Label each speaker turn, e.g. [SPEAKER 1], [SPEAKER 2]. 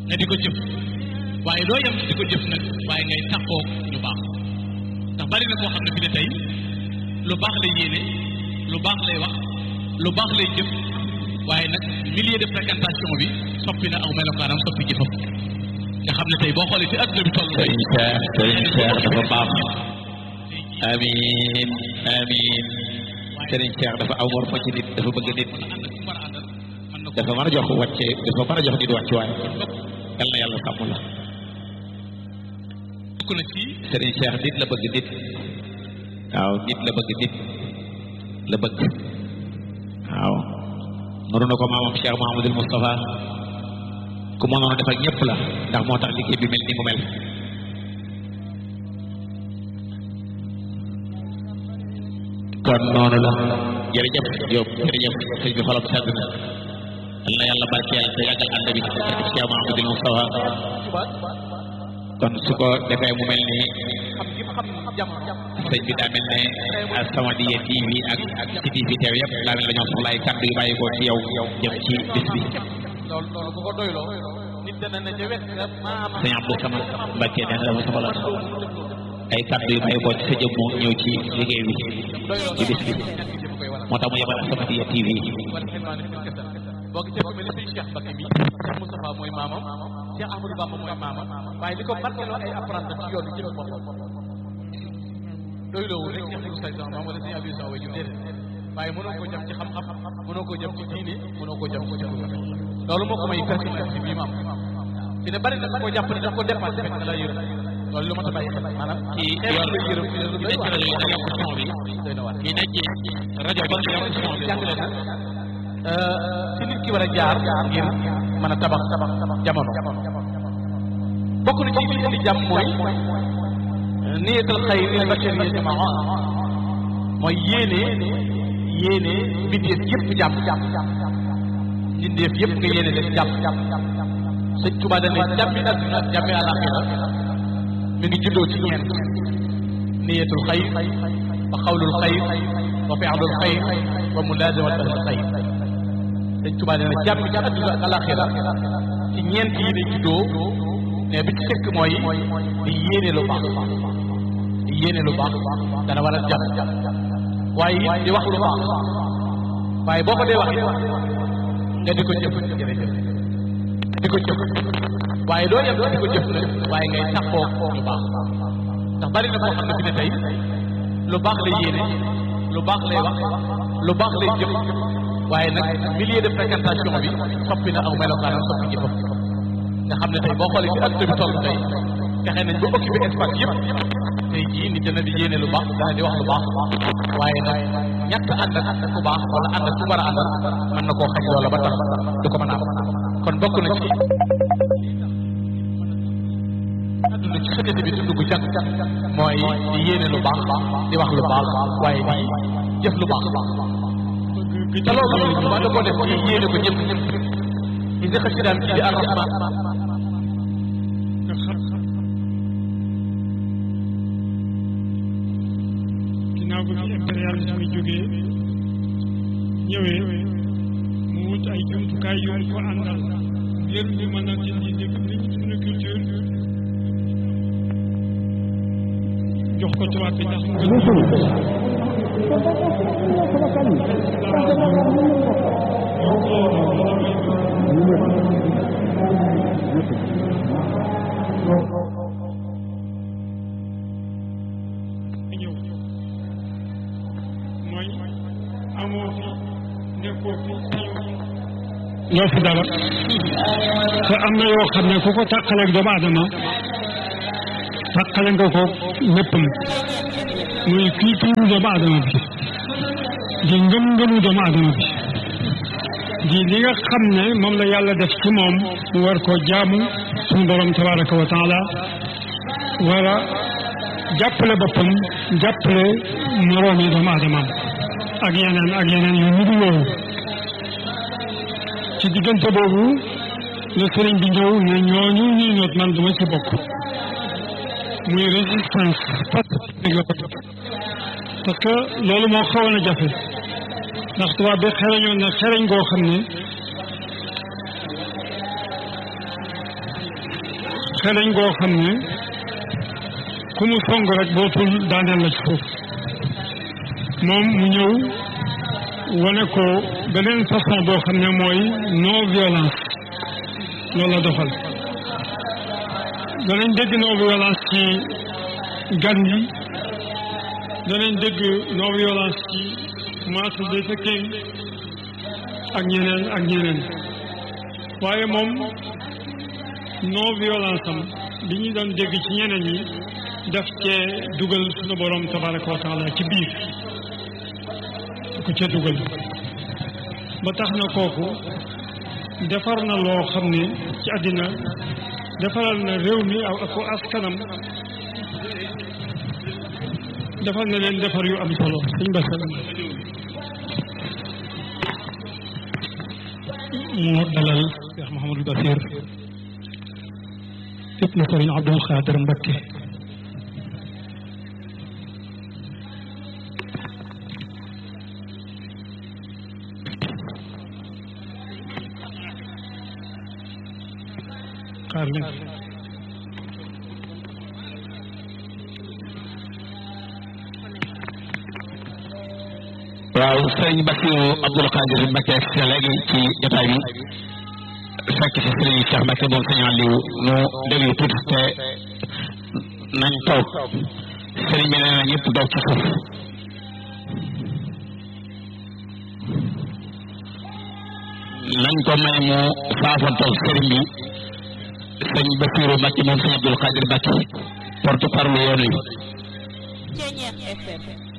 [SPEAKER 1] nga di ko jëf waaye doo yem di ko jëf nag waaye ngay taxoo lu baax ndax bari na koo xam ne fi ne tey lu baax lay yéene lu baax lay wax lu baax lay jëf waaye nag milieu de fréquentation bi soppi na aw melokaanam soppi jëfam nga xam ne tey boo xoolee ci adduna bi toll
[SPEAKER 2] sëriñ Cheikh sëriñ Cheikh dafa baax amiin amiin sëriñ Cheikh dafa aw war fa ci nit dafa bëgg nit dafa mën a jox wàcce dafa mën a jox nit wàcce waaye yal na yàlla sàmm la
[SPEAKER 1] bokk na ci
[SPEAKER 2] sëriñ Cheikh nit la bëgg nit waaw nit la bëgg nit la bëgg waaw noonu na ko maamam Cheikh Mouhamadul Moustapha ku mënoon a def ak ñëpp la ndax moo tax liggéey bi mel ni mu mel kon noonu la jërëjëf Diop jërëjëf sëñ bi xolam sedd na yal na yàlla barkeel te yàggal ànd bi Cheikh Mouhamadul Moustapha kon su ko defee mu mel ni sëñ bi daa mel ne As-Samadiyya TV ak ak ci TV teew yëpp daa mel ne ñoo soxla ay kàddu yu bàyyi ko ci yow jëm ci bis bi
[SPEAKER 3] loolu loolu bu ko doyloo nit dana ne ca wet nga maanaam
[SPEAKER 2] sëñ Abdou Samad Mbacke nee na dafa soxla ay kàddu yu bàyyi ko ci sa jëmm ñëw ci liggéey bi ci bis bi moo tax mu yebal As-Samadiyya TV
[SPEAKER 3] boo gisee ku mel ni sëñ Cheikh Bakki mi Cheikh Moustapha mooy maamam Cheikh Ahmadou Bamba mooy maamam waaye li ko barkeloo ay apprenti ci yoon bi jëm boppam doyloowul rek Cheikh Moussa Sow maam wala sëñ Abdou Sow way ju déedéet waaye mënoo koo jëm ci xam-xam mënoo koo jëm ci diine mënoo koo jëm ci jëm loolu moo ko may personnalité bii mu am fi ne bari na ko jàpp ne daf ko dépassé fekk la yërëm loolu lu ma ta bàyyi xel maanaam
[SPEAKER 2] ci
[SPEAKER 3] xeetu la yërëm fi ne lu doy
[SPEAKER 2] nekk
[SPEAKER 3] waar
[SPEAKER 2] rajo yi da yokk son bi
[SPEAKER 3] doy na waar
[SPEAKER 2] ñi nekk ci rajo ba nga yokk son bi
[SPEAKER 3] jàngale na ci nit ki war a jaar ngir mën a tabax jamono bokk na ci li indi jàmm mooy niyatul xayr lil bashariyya jamaa mooy yéene yéene mbindeef yëpp jàmm mbindeef yëpp nga yéene leen jàmm sëñ Tuubaa dane jàmmi àdduna ak jàmmi àlaxira mi ngi juddoo ci ñeent niyatul xayr wa xawlul xayr wa fi'lul xayr wa mulaazamat ahlil xayr sëñ Tuubaa nee na jàmm ci àdduna ak alaxira ci ñeent yi day juddoo mais bi ci fekk mooy di yéene lu baax di yéene lu baax dana war a jàmm waaye it di wax lu baax waaye boo ko dee wax nga di ko jëf jërëjëf di ko jëf waaye doo yem di ko jëf nag waaye ngay taxoo lu baax ndax bari na koo xam ne fi ne tey lu baax lay yéene lu baax lay wax lu baax lay jëf waaye nag milieu de fréquentation bi soppi na aw melokaanam soppi jëfam nga xam ne tey boo xoolee ci adduna bi toll tey fexe nañ ba occupé espace yëpp tey jii nit dana di yéene lu baax dana di wax lu baax waaye nag ñàkk ànd ak ku baax wala ànd ak ku war a àndal mën na koo xañ loola ba tax du ko mën a am kon bokk na ci adduna ci société bi dund gu jag mooy di yéene lu baax di wax lu baax waaye di jëf lu baax te loolu loolu da ko def ci yéene ko ñëpp ñëpp gis nga xasidaam ci di arrahman
[SPEAKER 4] ginnaaw ba fi impérialisme jógee ñëwee mu wut ay jumtukaay yu mu ko àndal ngir ñu mën a dindi dégg liñ suñu culture jox ko tubaab bi ndax mu gën ñëw mooy amoo fi nekkoo fi sañoo ñoo fi dara te am na yoo xam ne ku ko tàqaleeg doomu aadama tàqale nga ko léppam muy culture doomu aadama bi di ngëm-ngëmu doomu aadama bi di li nga xam ne moom la yàlla def ci moom mu war koo jaamu suñu borom tabaraka wa taala war a jàppale boppam jàppale moroomi doomu aadamaam ak yeneen ak yeneen yu nidu loolu ci diggante boobu la sëriñ bi ñëw ne ñooñu ñuy noot man duma ci bokk muy résistance pacifique la ko def parce que loolu moo xawoon a jafe ndax tubaab bi xereñoon na xereñ goo xam ne xereñ goo xam ne ku mu song rek bootul daaneel la ci suuf moom mu ñëw wane ko beneen façon boo xam ne mooy non violence loolu la doxal danañ dégg non violence ci gan yi danañ dégg non violence ci Martin Luther King ak ñeneen ak ñeneen waaye moom non violence am bi ñu doon dégg ci ñeneen yi daf cee dugal suñu borom tabaraka wa taala ci biir ko cee dugal ba tax na kooku defar na loo xam ne ci àddina defaral na réew mi ak ak askanam defal na leen defar yu am solo suñ basalam mu dalal Cheikh Mouhamadou Basir ibnu Sëriñ Abdul Xaadir Mbakke xaar leen
[SPEAKER 2] waaw sëriñ Bassirou Abdoul Khadir Mbacké si léegi ci jotaay bi fekk si sëriñ Cheikh Mbacké moom sëñ Aliou nu déglu tuuti te nañ toog sëriñ bi nee na ñëpp doog ci suuf nañ ko may mu faafantoog sëriñ bi sëñ Bassirou Mbacké moom sëñ Abdoul Khadir Mbacké porte parole yoon wi
[SPEAKER 5] Ceñeex FM